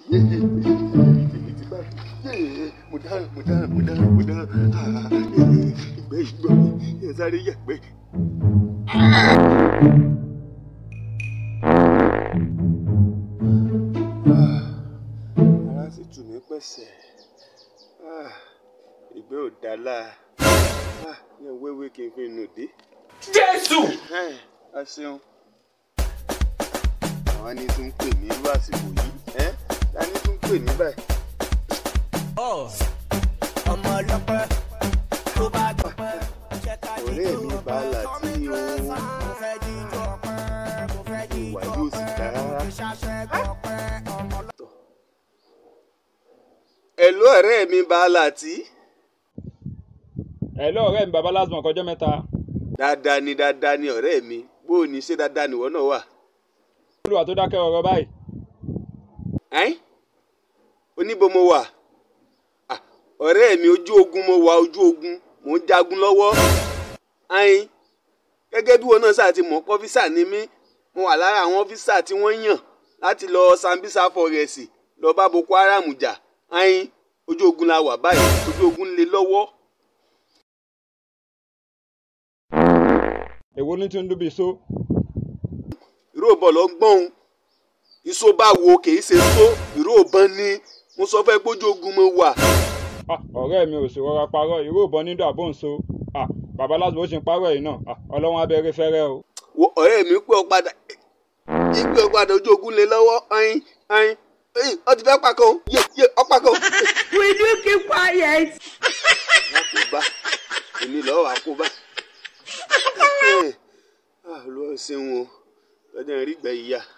yé yé èmi ti bá yé mo dáràn mo dáràn mo dáràn mo dáràn ah, ìgbẹ́ ìgbọ́ mi ẹ sáré yàgbẹ́. ara sì tù mí pẹ̀sẹ̀ Ah, ìgbẹ́ ò dá láà Ah, ní wéwé kí n fi nù dé. jésù. Ẹ, a ṣeun àwọn ni tún ń pè mí irú àsìkò yìí ẹ dání tún ń pè mí báyìí. ọmọ ọlọ́pẹ́ tó bá dọ̀pẹ́ jẹ́ ká ọ̀rẹ́ mi bàálà tí o mo fẹ́ jíjọ pẹ́ mo fẹ́ ìwà jíjọ yóò sì dá rárá. ṣàṣẹ dọ̀pẹ́ ọmọ ẹ̀lú ọ̀rẹ́ mi bàálà tí. ẹ lọ ọ̀rẹ́ mi baba lásìmọ̀ kọjọ́ mẹ́ta. dáadáa ni dáadáa ni ọ̀rẹ́ mi bó o ní ṣe dáadáa nìwọ náà wà. olúwa tó dákẹ́ ọ̀rọ̀ báyìí. ẹ́n oníbo mo wà Ah, ọ̀rẹ́ mi ojú ogun mo wà ojú ogun mò ń jagun lọ́wọ́ ayin gẹ́gẹ́ bí wọn náà ṣáà ti mọ̀ ọ́fíìsà ni mí mo wà lára àwọn ọ́fíìsà tí wọ́n yàn láti lọ Sambisa forest lọ bá Boko Haram jà ayin ojú ogun la wà báyìí ojú ogun lé lọ́wọ́ èwo ní tí ń dúbí so. ìró bọ̀ lọ gbọ́n iṣó bá wo kìí ṣe só ìró ìbọn ni mo sọ fẹ́ gbójú ogun mo wà. Ah, ọ̀rẹ́ mi ò sì rọra parọ́ ìró ìbọn nídò àbò ń so. Ah, baba lásìmọ̀ ó sì ń parọ́ yìí náà Ah, ọlọ́run abẹ́rẹ́ fẹ́rẹ́ o. wo ọ̀rẹ́ mi pé ọ padà ìpè ọ padà ojú ogun lé lọ́wọ́ ayin ayin ẹyìn ọ ti fẹ́ pàkó yé yé ọ pàkó. Will you keep quiet? wọn kò bá èmi lọ́wọ́ wá kó bá. olùwà ṣeun o lọ́jọ́ ìrìgbẹ́ ìyá.